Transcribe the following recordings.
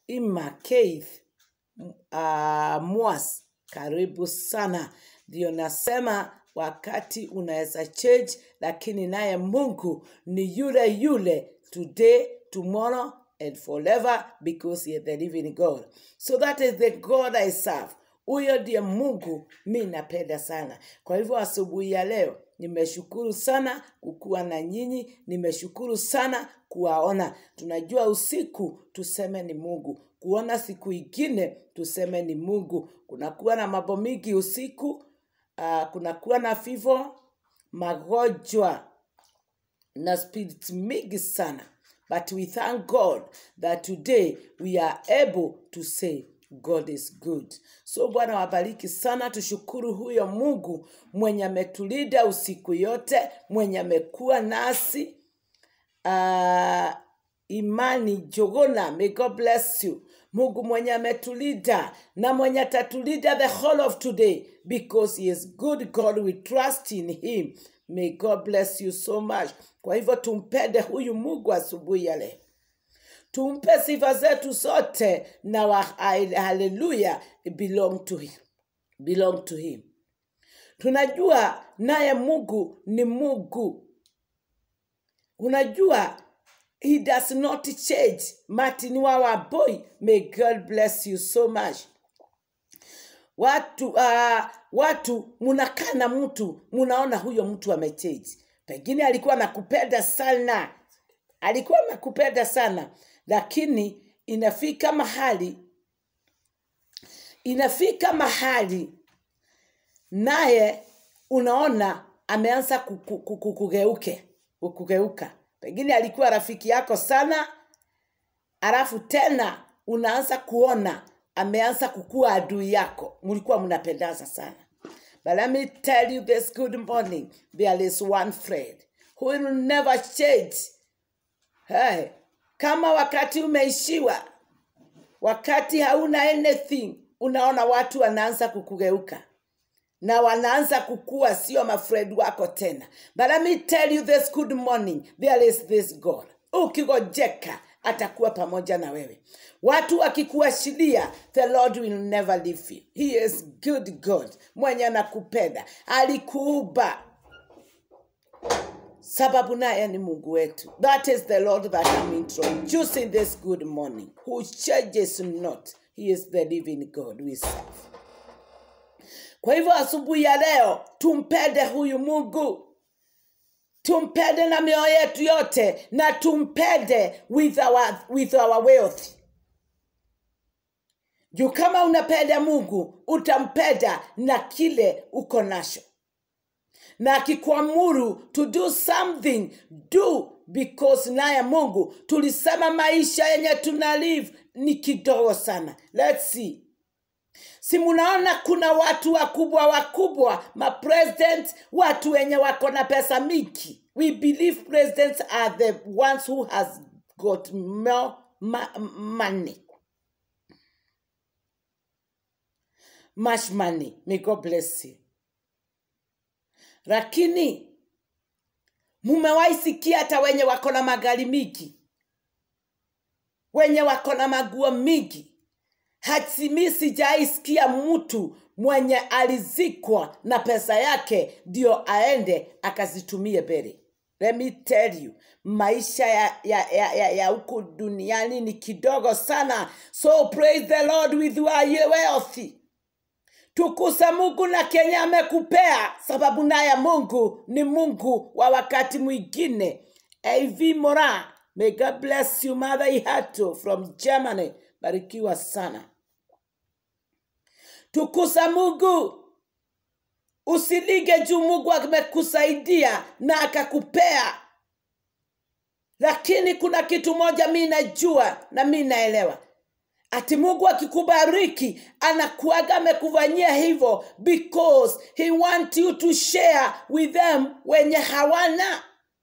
Ima Keith uh, Mwas, karibu sana. Ndio nasema wakati unaweza change, lakini naye Mungu ni yule yule today, tomorrow and forever because he is the living God. So that is the God I serve. Huyo ndiye Mungu mi napenda sana. Kwa hivyo asubuhi ya leo nimeshukuru sana kukuwa na nyinyi, nimeshukuru sana kuwaona. Tunajua usiku tuseme ni Mungu, kuona siku ingine tuseme ni Mungu. Kunakuwa na mambo mingi usiku, uh, kunakuwa na fivo, magonjwa na spirit mingi sana but we thank god that today we are able to say god is good so bwana wabariki sana tushukuru huyo mungu mwenye ametulinda usiku yote mwenye amekuwa nasi uh, imani jogona may god bless you mungu mwenye ametulinda na mwenye atatulinda the whole of today because he is good god we trust in him may god bless you so much kwa hivyo tumpende huyu mungu asubuhi ya leo tumpe sifa zetu zote na wa haleluya belong to him belong to him tunajua naye mungu ni mungu unajua he does not change martin wawa boy may god bless you so much watu uh, watu munakaa na mtu munaona huyo mtu amechange pengine alikuwa nakupenda sana alikuwa nakupenda sana lakini inafika mahali inafika mahali naye unaona ameanza kuku- kuku- kukugeuke kukugeuka pengine alikuwa rafiki yako sana alafu tena unaanza kuona ameanza kukua adui yako mlikuwa mnapendana sana but let me tell you this good morning there is one friend who will never change hey, kama wakati umeishiwa wakati hauna anything unaona watu wanaanza kukugeuka na wanaanza kukua sio mafred wako tena but let me tell you this good morning there is this god ukigojeka atakuwa pamoja na wewe watu wakikuashiria the lord will never leave you he is good god mwenye anakupenda alikuuba sababu naye ni mungu wetu that is the lord that I'm introducing this good morning who changes not he is the living god we serve kwa hivyo asubuhi ya leo tumpende huyu mungu tumpende na mioyo yetu yote na tumpende with our, with our wealth juu kama unapenda mungu utampenda na kile uko nacho na akikuamuru to do something do because naye mungu tulisema maisha yenye tuna live ni kidogo sana let's see si munaona kuna watu wakubwa wakubwa mapresident watu wenye wako na pesa mingi we believe presidents are the ones who has got more ma money much money may god bless you lakini mumewahi sikia hata wenye wako na magari mingi wenye wako na maguo mingi hatimi sijaisikia mtu mwenye alizikwa na pesa yake ndio aende akazitumie mbele let me tell you maisha ya ya ya, ya, ya huku duniani ni kidogo sana so praise the lord with your wealth tukusa mungu na kenye amekupea sababu naye mungu ni mungu wa wakati mwingine av mora may god bless you mother ihato from germany barikiwa sana tukusa mungu usilige juu mungu amekusaidia na akakupea lakini kuna kitu moja mi najua na mi naelewa ati mungu akikubariki anakuaga amekufanyia hivyo because he want you to share with them wenye hawana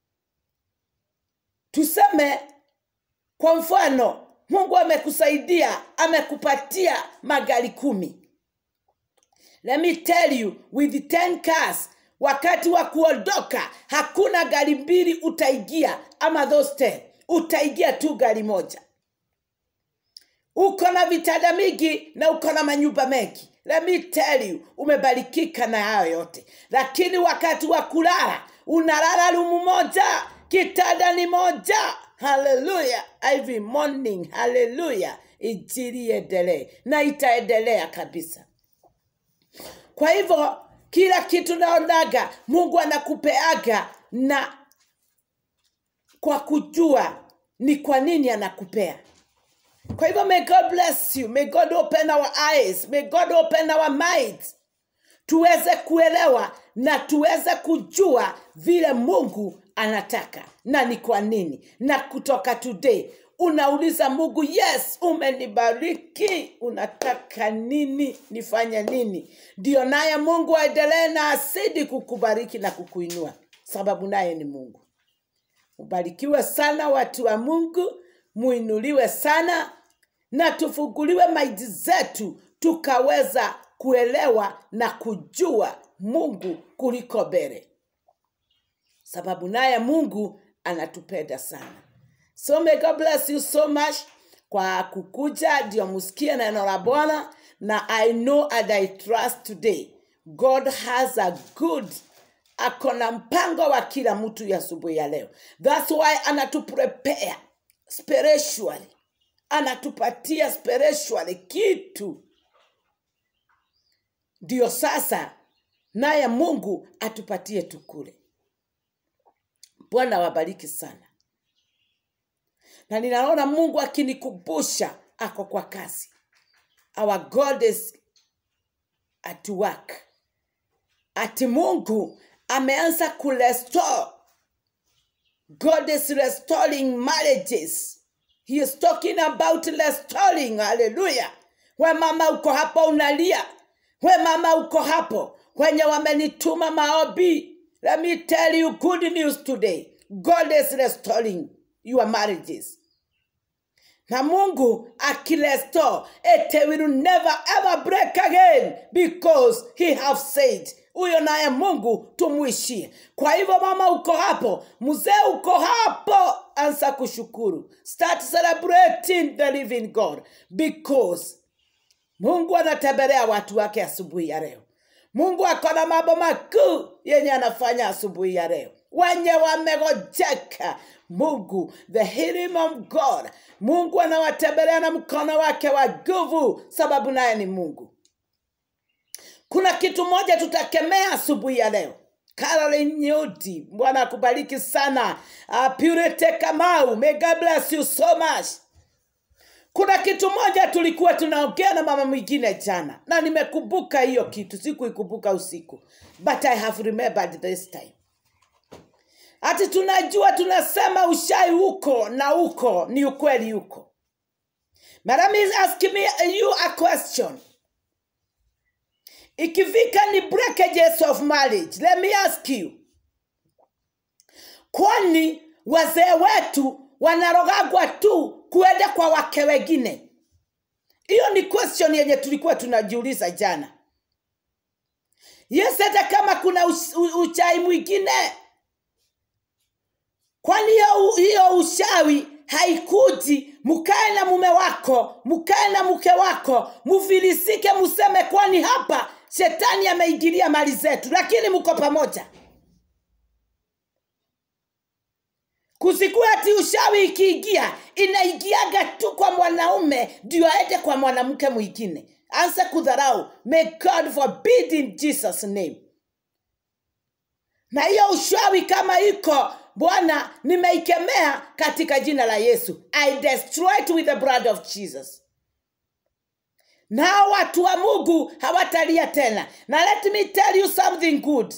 tuseme kwa mfano mungu amekusaidia amekupatia magari kumi let me tell you with 10 cars wakati wa kuondoka hakuna gari mbili utaingia ama those 10 utaingia tu gari moja uko na vitanda mingi na uko na manyumba mengi let me tell you umebarikika na hayo yote lakini wakati wa kulala unalala rumu moja kitanda ni moja haleluya every morning haleluya injili iendelee na itaendelea kabisa kwa hivyo kila kitu naonaga mungu anakupeaga na kwa kujua ni kwa nini anakupea kwa hivyo may god bless you may god open our eyes may god open our minds tuweze kuelewa na tuweze kujua vile mungu anataka na ni kwa nini na kutoka today unauliza mungu yes umenibariki unataka nini nifanye nini ndio naye mungu aendelee na asidi kukubariki na kukuinua sababu naye ni mungu ubarikiwe sana watu wa mungu muinuliwe sana na tufunguliwe maidi zetu tukaweza kuelewa na kujua mungu kuliko mbele sababu naye mungu anatupenda sana so may god bless you so much kwa kukuja ndio musikie neno la bwana na i know and i trust today god has a good ako na mpango wa kila mtu ya asubuhi ya leo thats why anatuprepare spiritually anatupatia spiritually kitu ndio sasa naye mungu atupatie tukule bwana wabariki sana na ninaona mungu akinikumbusha ako kwa kazi our god is at work ati mungu ameanza kurestore god is restoring marriages he is talking about restoring haleluya we mama uko hapo unalia we mama uko hapo wenye wamenituma maobi let me tell you good news today god is restoring your marriages na mungu akirestore it will never ever break again because he have said huyo naye mungu tumwishie kwa hivyo mama uko hapo mzee uko hapo ansa kushukuru start celebrating the living god because mungu anatembelea watu wake asubuhi ya leo mungu ako na mambo makuu yenye anafanya asubuhi ya leo wenye wamegojeka mungu the healing of god mungu anawatembelea na mkono wake wa nguvu sababu naye ni mungu kuna kitu moja tutakemea asubuhi ya leo Caroline Nyoti, Bwana akubariki sana. Uh, Purity Kamau, may God bless you so much. Kuna kitu moja tulikuwa tunaongea na mama mwingine jana, na nimekumbuka hiyo kitu, sikuikumbuka usiku, but I have remembered this time. Ati tunajua tunasema ushai huko na huko ni ukweli huko. But let me ask me you a question. Ikifika ni breakages of marriage, let me ask you, kwani wazee wetu wanarogagwa tu kuenda kwa wake wengine? Hiyo ni question yenye tulikuwa tunajiuliza jana. Yes, hata kama kuna ush- u- uchai mwingine, kwani hiyo hiyo ushawi haikuji mkae na mume wako mkae na mke wako mufilisike museme kwani hapa shetani ameingilia mali zetu lakini mko pamoja kusikua ati ushawi ikiingia inaingiaga tu kwa mwanaume ndio aende kwa mwanamke mwingine anse kudharau may god forbid in jesus name na hiyo ushawi kama iko bwana nimeikemea katika jina la yesu i destroy it with the blood of jesus nao watu wa mungu hawatalia tena na let me tell you something good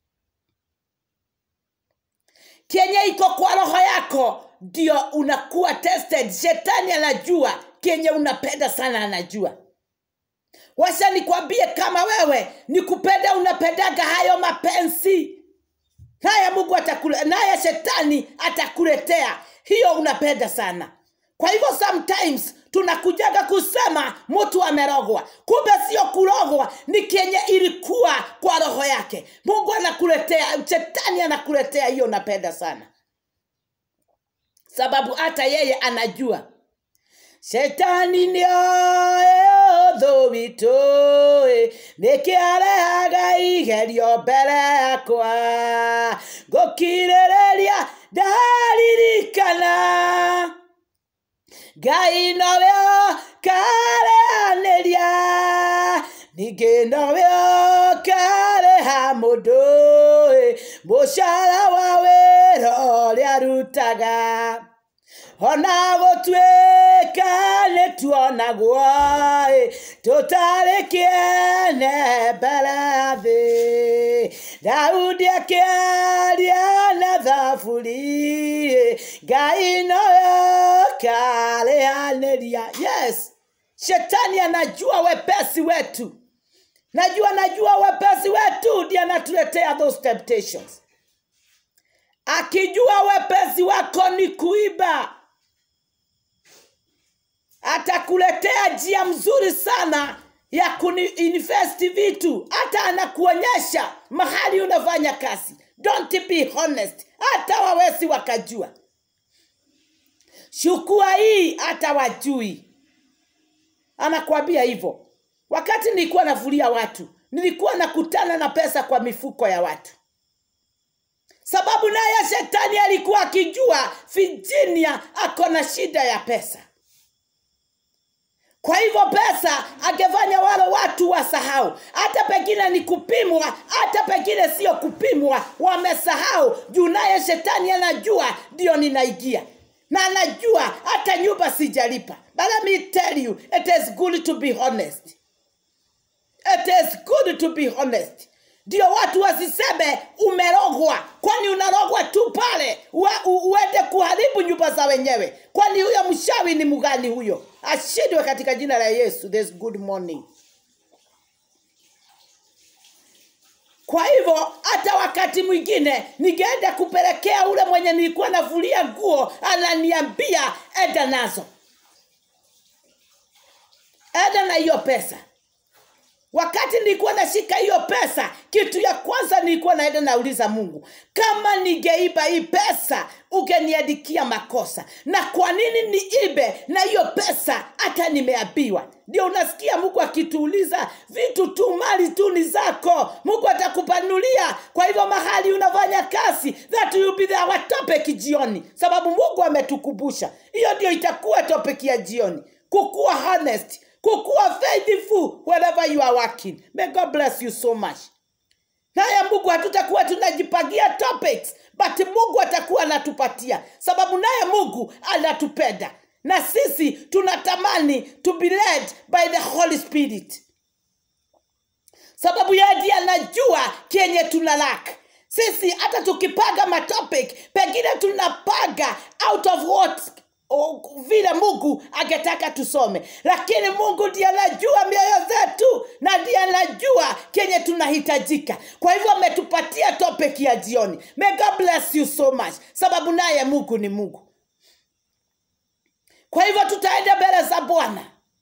kenye iko kwa roho yako ndio unakuwa tested shetani anajua kenye unapenda sana anajua washa nikwambie kama wewe nikupenda unapendaga hayo mapenzi naye mungu atakule, naye shetani atakuletea hiyo unapenda sana kwa hivyo sometimes tunakujaga kusema mtu amerogwa kumbe sio kurogwa ni kenye ilikuwa kwa roho yake mungu anakuletea shetani anakuletea hiyo unapenda sana sababu hata yeye anajua shetani nĩoĩ ũthũ witũ ĩ, nĩkĩarehaga igerio mbere yakwa ngũkirĩrĩria ndaririkana ngai nowe kareanĩria ningĩ nowe kareha mũndũ ĩ, mũcara wa wĩra ũrĩa arutaga ona gũtuĩka nĩ tuonagwo ĩ, tũtarĩ kĩene mbere ya thĩ daudi akĩaria na thaburi ĩ, ngai nowe karĩanĩria yes shetani anajua wepesi wetu najua najua wepesi wetu ndiye anatuletea those temptations akijua wepesi wako ni kuiba atakuletea njia mzuri sana ya kuinvest vitu hata anakuonyesha mahali unafanya kazi don't be honest hata wawezi wakajua shukua hii hata wajui anakwambia hivyo wakati nilikuwa navulia watu nilikuwa nakutana na pesa kwa mifuko ya watu sababu naye shetani alikuwa akijua virginia ako na shida ya pesa kwa hivyo pesa angefanya wale watu wasahau hata pengine ni kupimwa hata pengine sio kupimwa wamesahau juu naye shetani anajua ndio ninaingia na anajua hata nyumba sijalipa but let me tell you it is good to be honest it is good to be honest ndio watu wasiseme umerogwa kwani unarogwa tu pale ue- u- uende kuharibu nyumba za wenyewe kwani huyo mshawi ni mgani huyo ashindwe katika jina la yesu this good morning kwa hivyo hata wakati mwingine ningeenda kupelekea ule mwenye nilikuwa navulia nguo ananiambia enda nazo enda na hiyo pesa wakati nilikuwa nashika hiyo pesa kitu ya kwanza nilikuwa naenda nauliza mungu kama ningeiba hii pesa ungeniandikia makosa na kwa nini niibe na hiyo pesa hata nimeabiwa ndio unasikia mungu akituuliza vitu tu mali tu ni zako mungu atakupanulia kwa hivyo mahali unafanya kazi that will be our topic jioni sababu mungu ametukumbusha hiyo ndio itakuwa topic ya jioni kukuwa honest kukuwa faithful wherever you are working may god bless you so much naye mungu hatutakuwa tunajipangia topics but mungu atakuwa anatupatia sababu naye mungu anatupenda na sisi tunatamani to be led by the holy spirit sababu yeye ndiye anajua kenye tuna lack sisi hata tukipanga matopic pengine tunapaga out of what o- vile mungu angetaka tusome lakini mungu ndiye anajua mioyo zetu na ndiye anajua kenye tunahitajika kwa hivyo ametupatia topic ya jioni may god bless you so much sababu naye mungu ni mungu kwa hivyo tutaenda mbele za bwana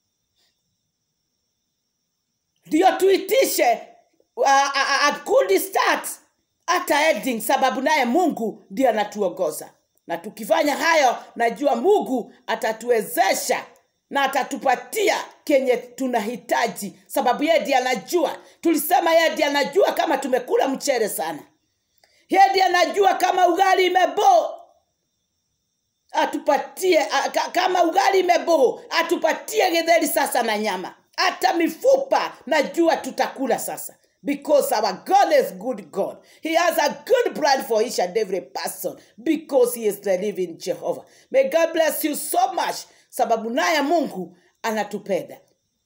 ndio tuitishe uh, a, a, a good start hata ending sababu naye mungu ndiye anatuongoza na tukifanya hayo najua mungu atatuwezesha na atatupatia kenye tunahitaji sababu yeye ndiye anajua tulisema yeye ndiye anajua kama tumekula mchere sana yeye ndiye anajua kama ugali imeboo atupatie a, ka, kama ugali imeboo atupatie githeri sasa na nyama hata mifupa najua tutakula sasa because our god is good god he has a good plan for each and every person because he is the living jehovah may god bless you so much sababu naye mungu anatupenda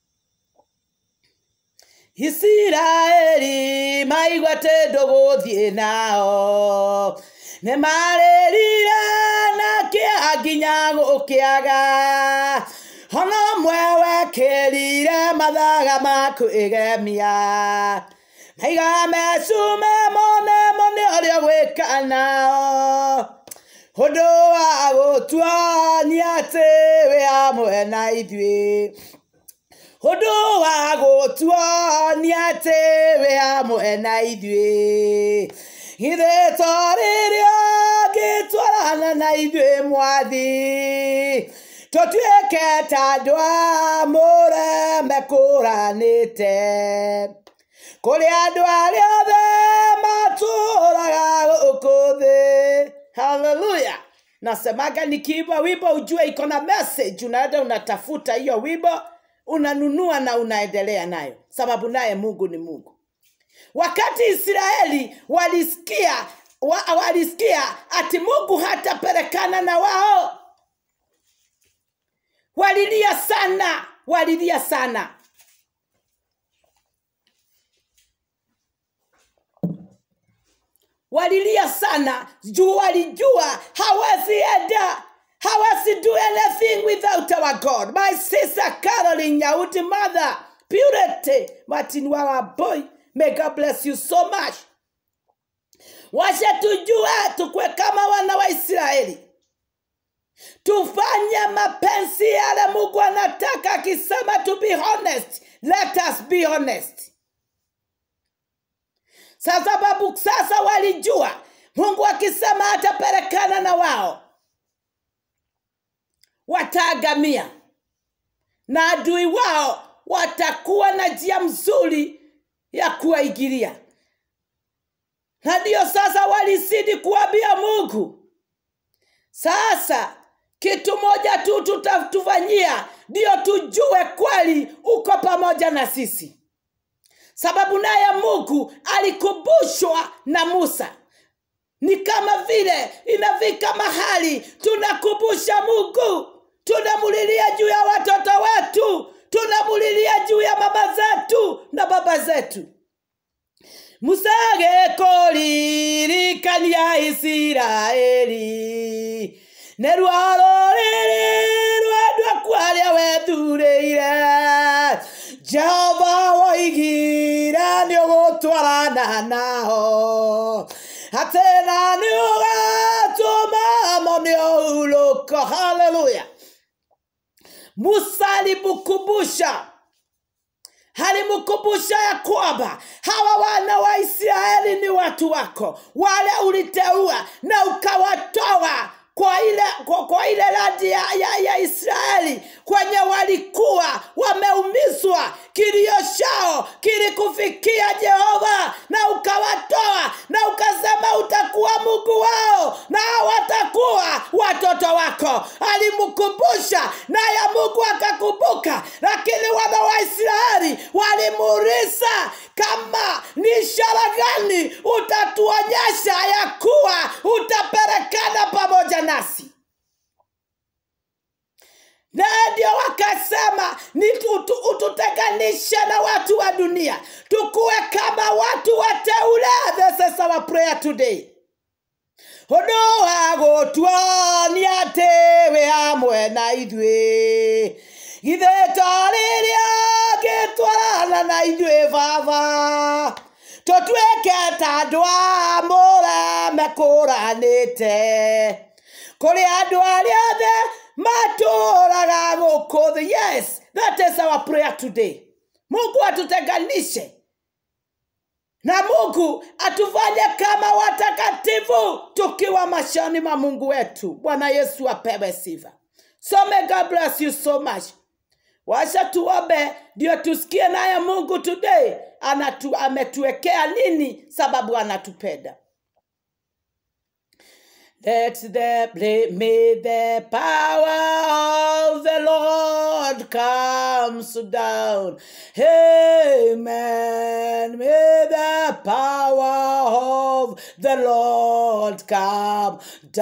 isiraeli maigwate ndũgũthiĩ nao nĩ marĩrire na kĩeha nginya gũkĩaga ona ũmwe wekĩrire mathaga ma kwĩgemia maiga mecume monemo nĩ ũrĩa gwĩka nao ũndũ wa gũtuania atĩ wĩ hamwe na ithuĩ ũndũ wa gũtuania atĩ wĩ hamwe na ithuĩ githĩ to rĩrĩa ngĩtwarana na ithuĩ mwathi tũtuĩke ta andũ amũre mekũranĩte kũrĩ andũ arĩa othe matũraga gũkũ thĩ haleluya nasemaga nikiimba wimbo ujue iko na message unaenda unatafuta hiyo wimbo unanunua na unaendelea nayo sababu naye mungu ni mungu wakati israeli walisikia wa, walisikia ati mungu hatapelekana na wao walilia sana walilia sana walilia sana juu walijua hawezi enda hawezi do anything without our god my sister caroline nyauti mother purity martin wawaboy may god bless you so much washe tujue tukwe kama wana wa israeli tufanye mapenzi yale mungu anataka akisema to be honest let us be honest sa sababu sasa walijua mungu akisema atapelekana na wao wataagamia na adui wao watakuwa na njia mzuri ya kuwaigilia na ndiyo sasa walizidi kuambia mungu sasa kitu moja tu tutatufanyia ndiyo tujue kweli uko pamoja na sisi sababu naye mungu alikumbushwa na musa ni kama vile inafika mahali tunakumbusha mungu tunamulilia juu ya watoto wetu tunamulilia juu ya mama zetu na baba zetu musagekoririkania isiraeli nä rwaro rä rä rwendwa kwaria wethurä ire jehova woigire nä å gå twarana nao atä na nä å gatå mamo nä å hulå ko haleluya musa alimkumbusha alimkumbusha ya kwamba hawa wana wa israeli ni watu wako wale uliteua na ukawatoa kwa ile kwa, kwa ile radi ya, ya, ya israeli kwenye walikuwa wameumizwa kilio chao kilikufikia jehova na ukawatoa na ukasema utakuwa mungu wao na watakuwa watoto wako alimkumbusha naye mungu akakumbuka lakini wana wa israeli walimuuliza kama ni ishara gani utatuonyesha ya kuwa utapelekana pamoja nasi na ndio wakasema ni utu, ututenganishe na watu wa dunia tukuwe kama watu wateule this is our prayer today ũndũ wa gũtuonia atĩ wĩ hamwe na ithuĩ githĩ ta rĩrĩa ngĩtwarana na ithuĩ baba tũtuĩke ta andũ a mũre mekũranĩte kũrĩ andũ arĩa othe matũraga gũkũ thĩ yes that is our prayer today mungu atutenganishe na mungu atufanye kama watakatifu tukiwa mashani ma mungu wetu bwana yesu apewe sifa so may god bless you so much washa tuombe ndio tusikie naye mungu today anatu, ametuwekea nini sababu anatupenda Let the may the power of the Lord comes down. Amen. May the power of the Lord come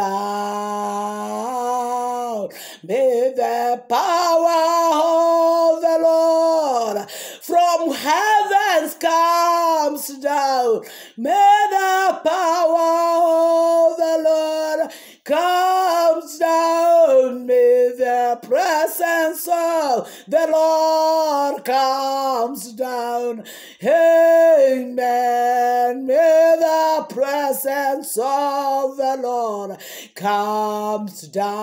down. May the power of the Lord from heavens comes down. May the power of the Lord comes down. May the presence of the Lord comes down. Amen. May the presence of the Lord comes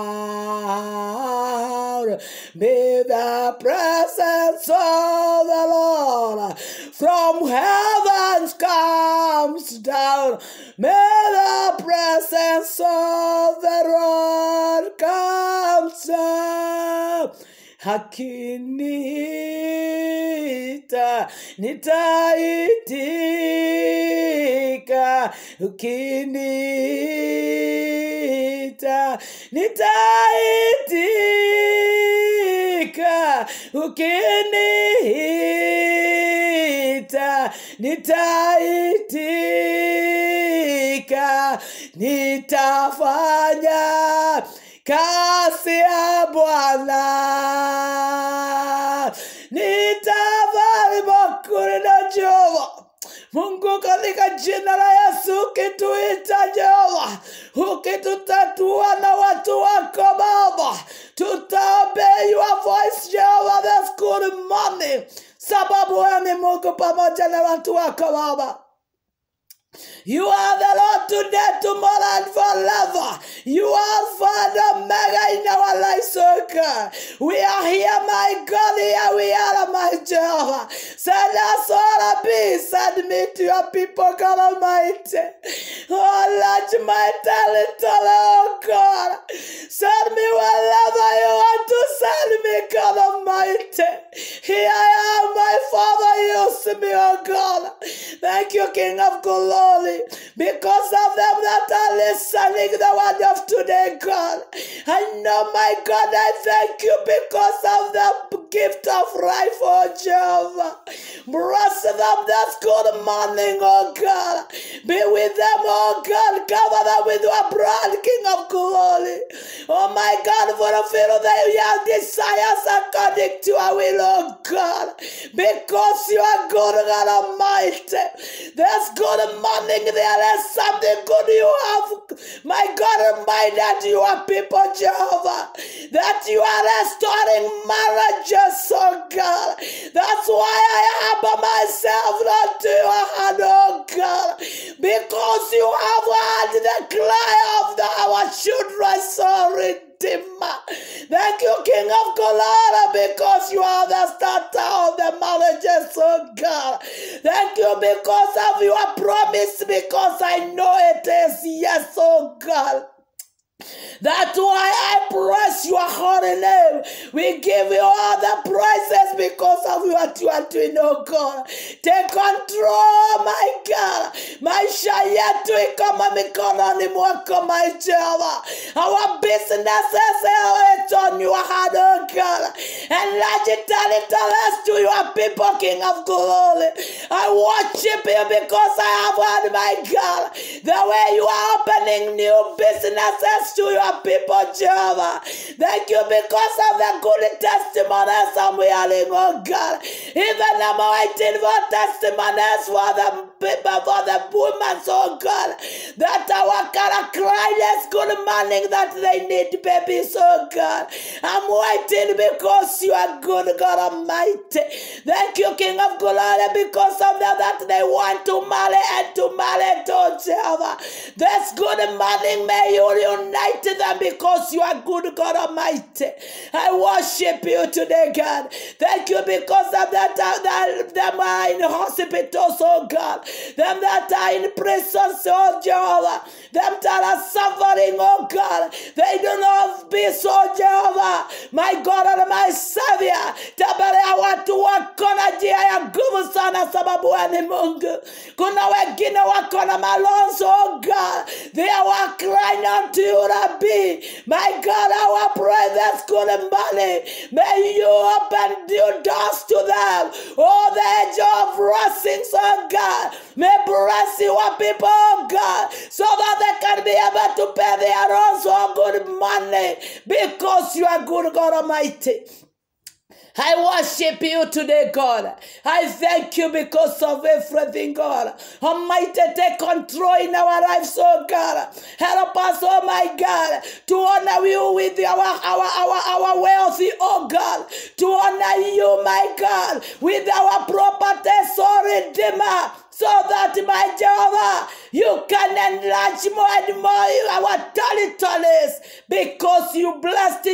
down. May the presence of the Lord from heavens comes down. May the presence of the Lord come down. Akiniita nitaitika, ukiniita nitaitika, ukiniita nitaitika, nitafanya kasi ya Bwana nitavali makuri na Jehova Mungu, katika jina la Yesu, ukituita Jehova, ukitutatua na watu wako Baba, tutaobey your voice Jehova this good morning, sababu wewe ni Mungu pamoja na watu wako Baba. You are the Lord today, tomorrow, and forever. You are Father Omega in our lives, oh God. We are here, my God, here we are, my Jehovah. Send us all a peace, send me to your people, God Almighty. Oh, Lord, my talent, oh God. Send me wherever you want to send me, God Almighty. Here I am, my Father, use me, oh God. Thank you, King of glory, because of them that are listening the word of today, God. I know, my God, I thank you because of the gift of life, oh Jehovah. Bless them this good morning, oh God. Be with them, oh God. Cover them with your blood, King of glory. Oh my God, fulfill their desires according to your will, oh God. Because you are good, God Almighty. There's good morning. There is something good you have, my God Almighty, that you are people, Jehovah. That you are restoring marriages, oh God. That's why I humble myself not to your hand, oh God. Because you have heard the cry of the, our children, so Redeemer. Thank you, King of Colorado, because you are the starter of the marriages, oh God. Thank you because of your promise, because I know it is yes, oh God. That's why I praise your holy name. We give you all the praises because of what you are doing, oh God. Take control, my God. Maisha yetu iko mikononi mwako, my Jehovah. Our businesses it's on your hand, oh God. Enlarge it, tell it, tell us to your people, King of glory. I worship you because I have heard, my God, the way you are opening new businesses to your people, Jehovah. Thank you because of the good testimonies I'm hearing, oh God. Even I'm waiting for testimonies for the people, for the women, oh God, that our God cry this good morning that they need babies, oh God. I'm waiting because you are good, God Almighty. Thank you, King of glory, because of that, that they want to marry and to marry to Jehovah. This good morning, may you unite them because you are good, God Almighty. I worship you today, God. Thank you because of that, that them are in hospitals, oh God. Them that are in prisons, oh Jehovah. Them that are suffering, oh God. They do not be so, Jehovah. My God and my Savior. Tembelea watu wako na njia ya nguvu sana sababu wewe ni Mungu. Kuna wengine wako na malonzo, oh God. They are crying unto you, Rabbi. My God, our prayer this good morning. May you open your doors to them. Oh, the edge of blessings, oh God. May bless your people, oh God, so that they can be able to pay their own so good money because you are good, God Almighty. I worship you today, God. I thank you because of everything, God. Almighty, take control in our lives, oh God. Help us, oh my God, to honor you with our our our, our wealthy, oh God. To honor you, my God, with our properties, oh Redeemer so that my Jehovah, you can enlarge more and more our territories because you blessed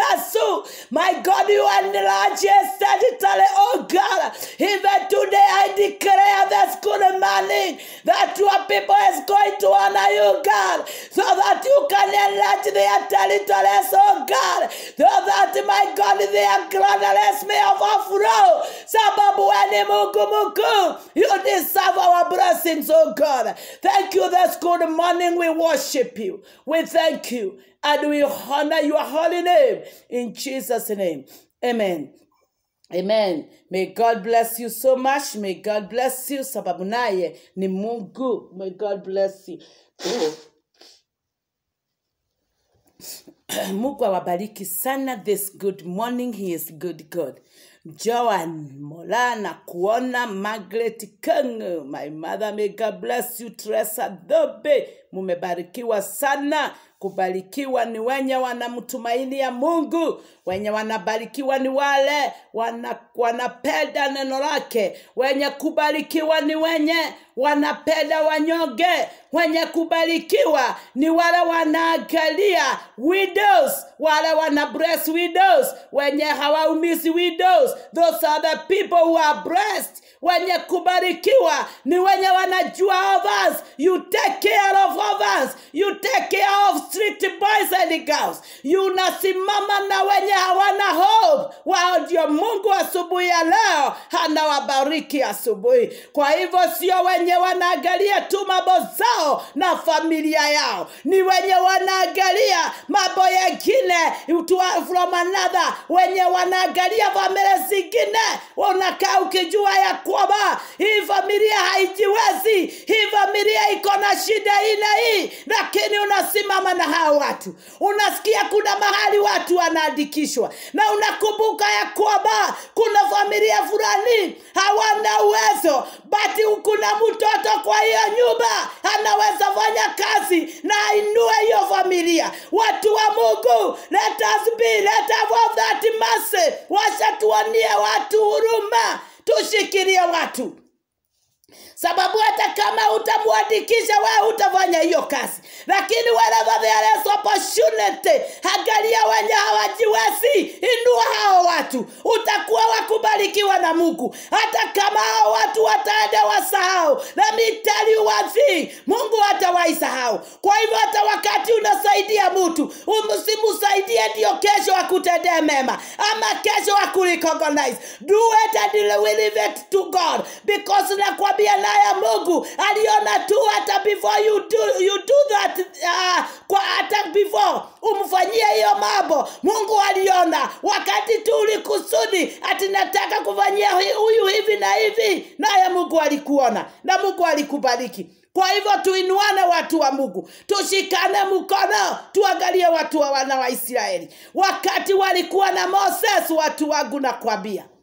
Jabesu. My God, you enlarge his territory, oh God. Even today, I declare this good morning that your people is going to honor you, God, so that you can enlarge their territories, oh God, so that, my God, their gladness may overflow. Sababu wewe ni Mungu mkuu. You deserve our blessings, oh God. Thank you this good morning. We worship you. We thank you. And we honor your holy name. In Jesus' name. Amen. Amen. May God bless you so much. May God bless you. Sababu naye ni Mungu. May God bless you. Mungu awabariki sana this good morning. He is good God. Joan Mola na kuona Margaret Kang, my mother, may God bless you. Teresa Dobe, mumebarikiwa sana. Kubarikiwa ni wenye wanamtumaini ya Mungu, wenye wanabarikiwa ni wale wana, wanapenda neno lake. Wenye kubarikiwa ni wenye wanapenda wanyonge. Wenye kubarikiwa ni wale wanaangalia widows, wale wana bless widows, wenye hawaumizi widows. Those are the people who are blessed. Wenye kubarikiwa ni wenye wanajua others. You take care of others. You take care of street boys and girls. Unasimama na wenye hawana hope. Wao ndio Mungu asubuhi ya leo anawabariki asubuhi. Kwa hivyo sio wenye wanaangalia tu mambo zao na familia yao, ni wenye wanaangalia mambo yengine to- from another, wenye wanaangalia familia zingine. Unakaa ukijua ya kwamba hii familia haijiwezi, hii familia iko na shida hii na hii, lakini unasimama na hao watu. Unasikia kuna mahali watu wanaandikishwa, na unakumbuka ya kwamba kuna familia fulani hawana uwezo, bati kuna mtoto kwa hiyo nyumba anaweza fanya kazi na ainue hiyo familia. Watu wa Mungu, let us be, let us have that mercy. Wacha tuonie watu huruma, tushikilie watu sababu hata kama utamwandikisha wewe utafanya hiyo kazi lakini wherever there is opportunity angalia wenye hawajiwezi inua hao watu utakuwa wakubarikiwa na mungu hata kama hao watu wataenda wasahau let me tell you one thing mungu hatawaisahau kwa hivyo hata wakati unasaidia mtu usimsaidie ndio kesho akutendee mema ama kesho akurecognize do it and leave it to god because nakwambia naye mungu aliona tu hata before you do, you do that uh, kwa hata before umfanyie hiyo mambo mungu aliona wakati tu ulikusudi ati nataka kufanyia hui- huyu hivi na hivi naye mungu alikuona na mungu alikubariki kwa hivyo tuinuane watu wa mungu tushikane mkono tuangalie watu wa wana wa israeli wakati walikuwa na moses watu wangu nakwambia